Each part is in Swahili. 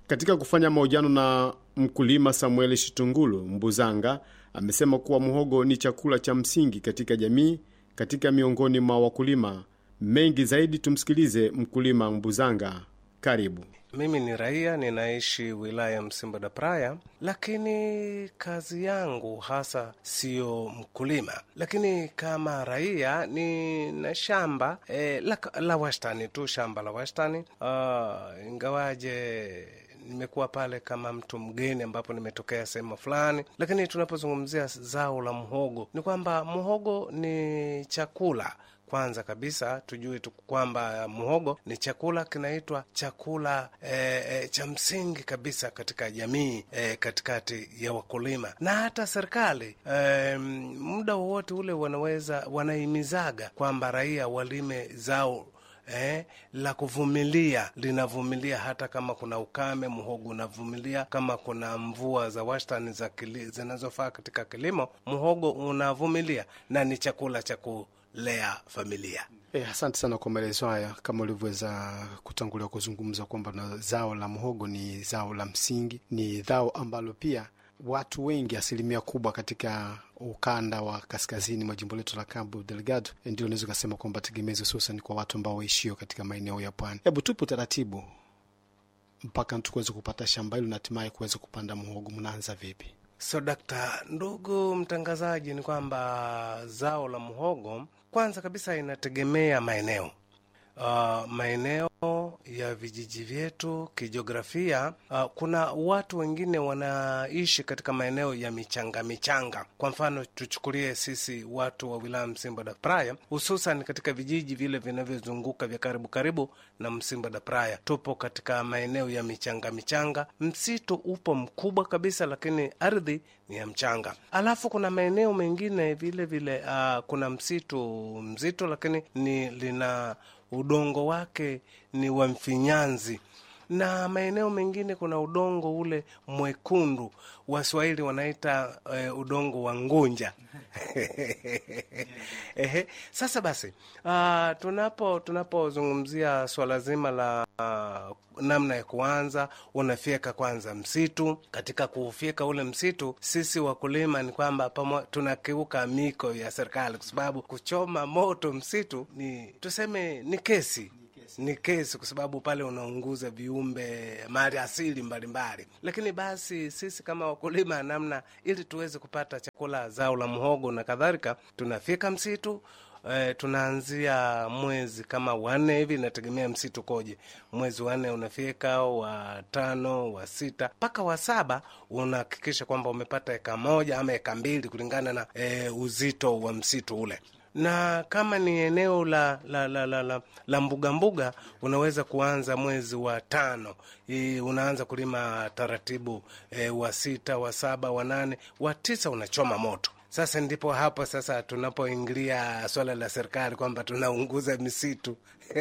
Katika kufanya mahojiano na mkulima Samuel Shitungulu Mbuzanga, amesema kuwa muhogo ni chakula cha msingi katika jamii katika miongoni mwa wakulima mengi zaidi. Tumsikilize mkulima Mbuzanga. Karibu. Mimi ni raia ninaishi wilaya Msimbo da Praya, lakini kazi yangu hasa siyo mkulima, lakini kama raia nina shamba e, la, la wastani tu, shamba la wastani uh, ingawaje nimekuwa pale kama mtu mgeni ambapo nimetokea sehemu fulani, lakini tunapozungumzia zao la mhogo ni kwamba mhogo ni chakula kwanza kabisa tujue tu kwamba muhogo ni chakula kinaitwa chakula e, e, cha msingi kabisa katika jamii e, katikati ya wakulima na hata serikali e, muda wowote ule wanaweza wanahimizaga kwamba raia walime zao Eh, la kuvumilia linavumilia hata kama kuna ukame, muhogo unavumilia. Kama kuna mvua za wastani za zinazofaa katika kilimo, muhogo unavumilia na ni chakula cha kulea familia. Eh, asante sana kwa maelezo haya. Kama ulivyoweza kutangulia kuzungumza kwamba na zao la mhogo ni zao la msingi, ni zao ambalo pia watu wengi, asilimia kubwa katika ukanda wa kaskazini mwa jimbo letu la Cabo Delgado, ndio unaweza ukasema kwamba tegemezi, hususan kwa watu ambao waishio katika maeneo ya pwani. Hebu tupe utaratibu mpaka tukuweze kupata shamba hilo na hatimaye kuweza kupanda mhogo, mnaanza vipi? So dakta, ndugu mtangazaji, ni kwamba zao la mhogo kwanza kabisa inategemea maeneo uh, maeneo ya vijiji vyetu kijiografia. Uh, kuna watu wengine wanaishi katika maeneo ya michanga michanga. Kwa mfano tuchukulie sisi watu wa wilaya Msimbo da Praya, hususan katika vijiji vile vinavyozunguka vya karibu karibu na Msimbo da Praya, tupo katika maeneo ya michanga michanga. Msitu upo mkubwa kabisa, lakini ardhi ni ya mchanga. Alafu kuna maeneo mengine vile vile, uh, kuna msitu mzito, lakini ni lina udongo wake ni wa mfinyanzi, na maeneo mengine kuna udongo ule mwekundu, Waswahili wanaita uh, udongo wa ngunja. Ehe, sasa basi, uh, tunapo tunapozungumzia swala zima la uh, namna ya kuanza, unafyeka kwanza msitu. Katika kuufyeka ule msitu, sisi wakulima ni kwamba tunakiuka miko ya serikali, kwa sababu kuchoma moto msitu ni tuseme, ni kesi ni kesi kwa sababu pale unaunguza viumbe mali asili mbalimbali. Lakini basi sisi kama wakulima, namna ili tuweze kupata chakula, zao la mhogo na kadhalika, tunafika msitu e, tunaanzia mwezi kama wanne hivi, inategemea msitu koje. Mwezi wanne unafika, wa tano, wa sita mpaka wa saba unahakikisha kwamba umepata eka moja ama eka mbili kulingana na e, uzito wa msitu ule na kama ni eneo la la la la, la, la mbuga mbuga, unaweza kuanza mwezi wa tano. I, unaanza kulima taratibu e, wa sita, wa saba, wa nane, wa tisa unachoma moto. Sasa ndipo hapo sasa tunapoingilia swala la serikali kwamba tunaunguza misitu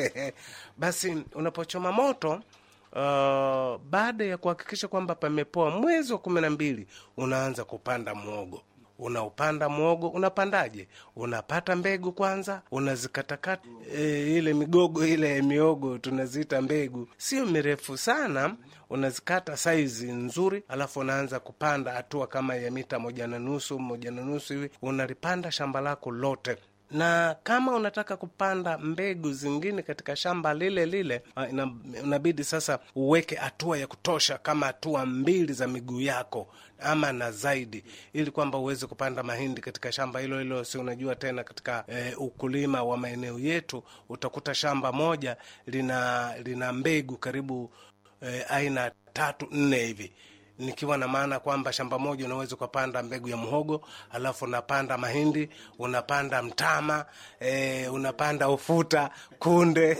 basi unapochoma moto uh, baada ya kuhakikisha kwamba pamepoa, mwezi wa kumi na mbili unaanza kupanda mwogo unaupanda mwogo. Unapandaje? Unapata mbegu kwanza, unazikatakata e, ile migogo ile miogo tunaziita mbegu, sio mirefu sana, unazikata saizi nzuri, alafu unaanza kupanda hatua kama ya mita moja na nusu moja na nusu hivi, unalipanda shamba lako lote na kama unataka kupanda mbegu zingine katika shamba lile lile, unabidi sasa uweke hatua ya kutosha, kama hatua mbili za miguu yako ama na zaidi, ili kwamba uweze kupanda mahindi katika shamba hilo hilo. Si unajua tena katika e, ukulima wa maeneo yetu utakuta shamba moja lina lina mbegu karibu e, aina tatu nne hivi nikiwa na maana kwamba shamba moja unaweza ukapanda mbegu ya mhogo, alafu unapanda mahindi, unapanda mtama e, unapanda ufuta, kunde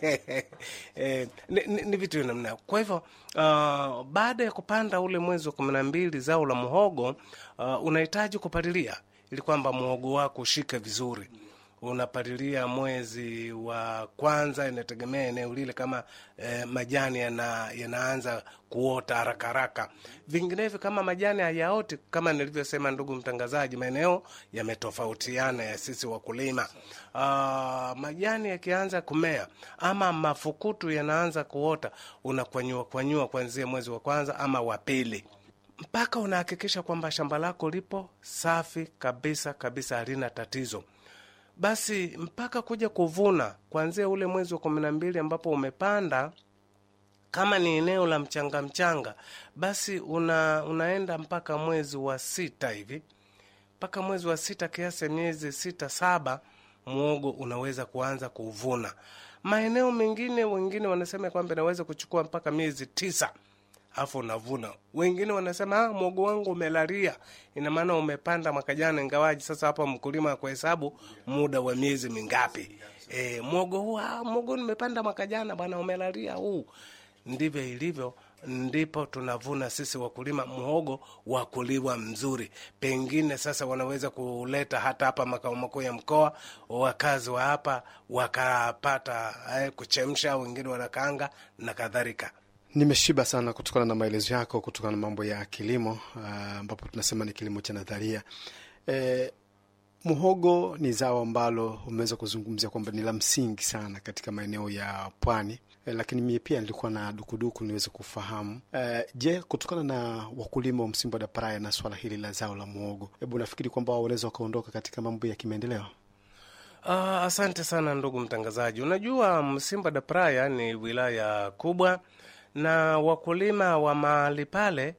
e, ni, ni, ni vitu vya namna. Kwa hivyo uh, baada ya kupanda ule mwezi wa kumi na mbili zao la mhogo uh, unahitaji kupalilia ili kwamba mhogo wako ushike vizuri. unapalilia mwezi wa kwanza, inategemea eneo lile kama eh, majani yana, yanaanza kuota haraka haraka. Vinginevyo kama majani hayaoti, kama nilivyosema, ndugu mtangazaji, maeneo yametofautiana ya sisi wakulima. Ah, majani yakianza kumea ama mafukutu yanaanza kuota, unakwanyua kwanyua kuanzia mwezi wa kwanza ama wa pili mpaka unahakikisha kwamba shamba lako lipo safi kabisa kabisa, halina tatizo. Basi mpaka kuja kuvuna kuanzia ule mwezi wa kumi na mbili ambapo umepanda, kama ni eneo la mchanga mchanga, basi una, unaenda mpaka mwezi wa sita hivi, mpaka mwezi wa sita, kiasi ya miezi sita saba, mwogo unaweza kuanza kuvuna. Maeneo mengine, wengine wanasema kwamba inaweza kuchukua mpaka miezi tisa afu unavuna. Wengine wanasema ah, mwogo wangu umelalia, ina maana umepanda mwaka jana, ingawaji sasa hapa mkulima kuhesabu muda wa miezi mingapi. E, mwogo huu ah, mwogo nimepanda mwaka jana bwana, umelalia huu. Ndivyo ilivyo, ndipo tunavuna sisi wakulima mhogo wa kuliwa mzuri. Pengine sasa wanaweza kuleta hata hapa makao makuu ya mkoa, wakazi wa hapa wakapata eh, kuchemsha, wengine wanakaanga na kadhalika. Nimeshiba sana kutokana na maelezo yako, kutokana na mambo ya kilimo ambapo tunasema ni kilimo cha nadharia. E, muhogo ni zao ambalo umeweza kuzungumzia kwamba ni la msingi sana katika maeneo ya pwani. E, lakini mie pia nilikuwa na dukuduku niweze kufahamu e, je, kutokana na wakulima wa Msimbo da Praia na swala hili la zao la muhogo, hebu nafikiri kwamba wanaweza wakaondoka katika mambo ya kimaendeleo? Uh, asante sana ndugu mtangazaji. Unajua Msimba da Praia ni wilaya kubwa na wakulima wa mahali pale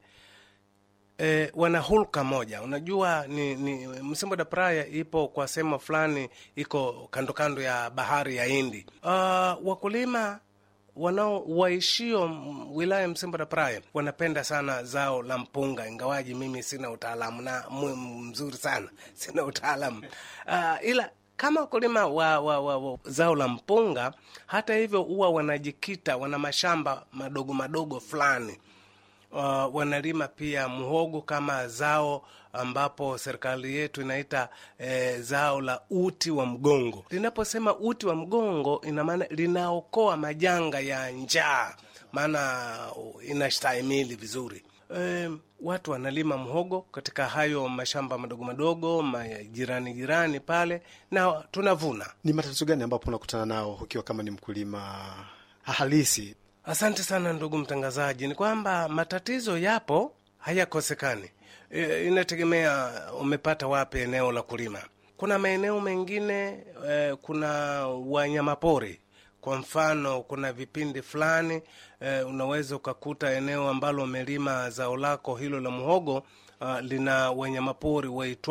e, wana hulka moja. Unajua ni, ni Msimbo da Praia ipo kwa sehemu fulani, iko kando kando ya bahari ya Hindi. Uh, wakulima wanao waishio wilaya Msimbo da Praia wanapenda sana zao la mpunga, ingawaji mimi sina utaalamu na mzuri sana, sina utaalamu uh, ila kama wakulima wa, wa, wa, wa zao la mpunga, hata hivyo huwa wanajikita, wana mashamba madogo madogo fulani. Uh, wanalima pia muhogo kama zao ambapo serikali yetu inaita eh, zao la uti wa mgongo. Linaposema uti wa mgongo, ina maana linaokoa majanga ya njaa, maana inastahimili vizuri. E, watu wanalima mhogo katika hayo mashamba madogo madogo majirani jirani pale, na tunavuna. Ni matatizo gani ambapo unakutana nao ukiwa kama ni mkulima halisi? Asante sana ndugu mtangazaji. Ni kwamba matatizo yapo, hayakosekani. E, inategemea umepata wapi eneo la kulima. Kuna maeneo mengine e, kuna wanyamapori kwa mfano kuna vipindi fulani eh, unaweza ukakuta eneo ambalo umelima zao lako hilo la muhogo uh, lina wanyamapori waitwa